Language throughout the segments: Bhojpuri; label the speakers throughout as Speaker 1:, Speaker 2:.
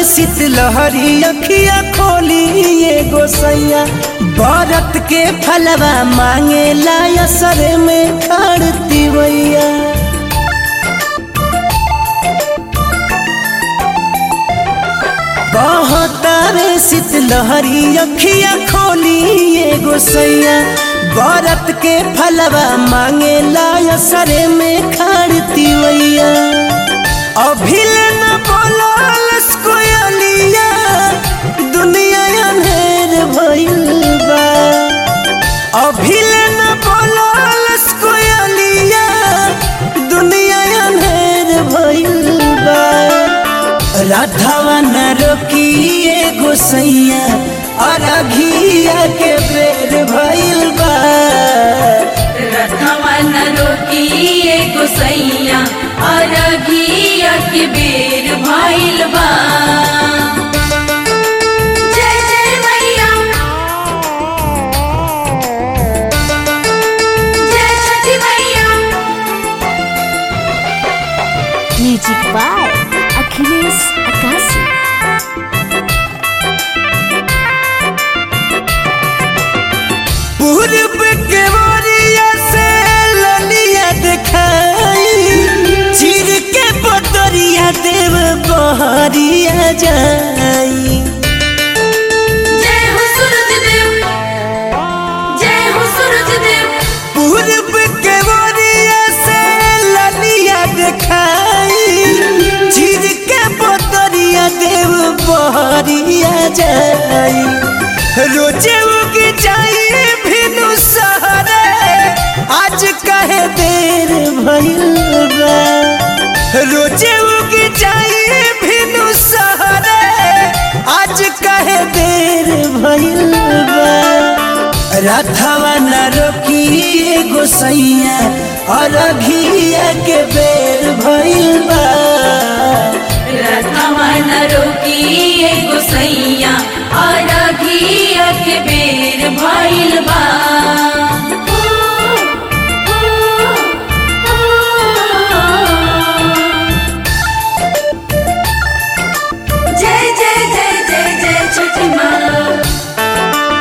Speaker 1: शीतलहरी अखिया खोली ये गोसैया बरत के फलवा मांगे लाया सर में खड़ती वैया बहतारे शीतलहरी अखिया खोली ये गोसैया बरत के फलवा मांगे लाया सर में खड़ती वैया अभिल न बोलस कोयलिया दुनिया अंधेर भइल बा अभिल न बोलस कोयलिया दुनिया अंधेर भइल बा राधावा न रोकिए गोसैया अरघिया के बेर भइल बा
Speaker 2: रथवन रोकिए गोसैया अरघिया के बेर भइल बा जय जय मैया जय छठी मैया
Speaker 3: म्यूजिक बाय अखिलेश अकाशी
Speaker 1: पूर्व के वरिया से ललिया दिखाई चिर के बदरिया देव बहरिया जाई
Speaker 2: जय हो सूरज देव जय हो सूरज देव
Speaker 1: पूर्व के वरिया से ललिया दिखाई चिर के बदरिया देव बहरिया जाई रोजे उग जाई भिनु सहरे आज कहे देर भइल बा रोजे उग जाई भिनु सहरे आज कहे देर भइल बा रथवा न रोकिए गोसैया अरघिया के बेर भइल बा
Speaker 2: रथवन रोकिए गोसैया अरघिया के बेर भइल बा जय जय जय जय जय छठी माँ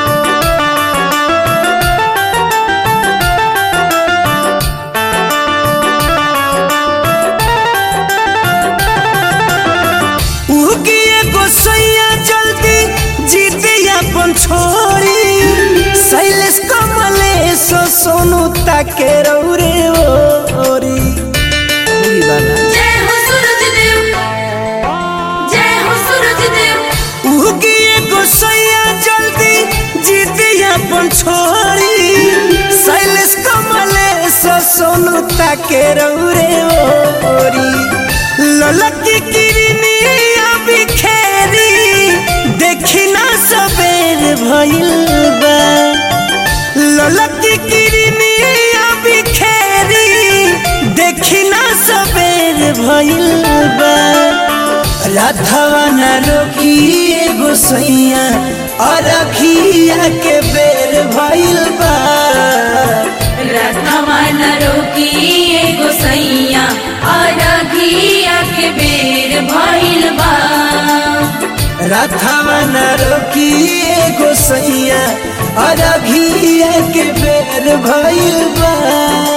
Speaker 1: उगिए गोसैया जल्दी जीते अपन छोरी शैलेश कमलेश सोनू ताके रौरे ओरी
Speaker 2: जय हो सूरज देव जय हो सूरज देव
Speaker 1: उगिए गोसैया जल्दी जीते अपन छोरी शैलेश कमलेश सोनू ताके रौरे ओरी ललकी किरनिया बिखेरी देखी ना सबेर भइल बा ललकी किरनिया बिखेरी देखी ना सबेर भइल बा राधवा न रोकिए गोसैया अरखिया के बेर भइल बा
Speaker 2: रथवन रोकिए गोसैया अरघिया के बेर भइल बा
Speaker 1: राधवा न रोकिए गोसैया अरघिया के बेर भइल बा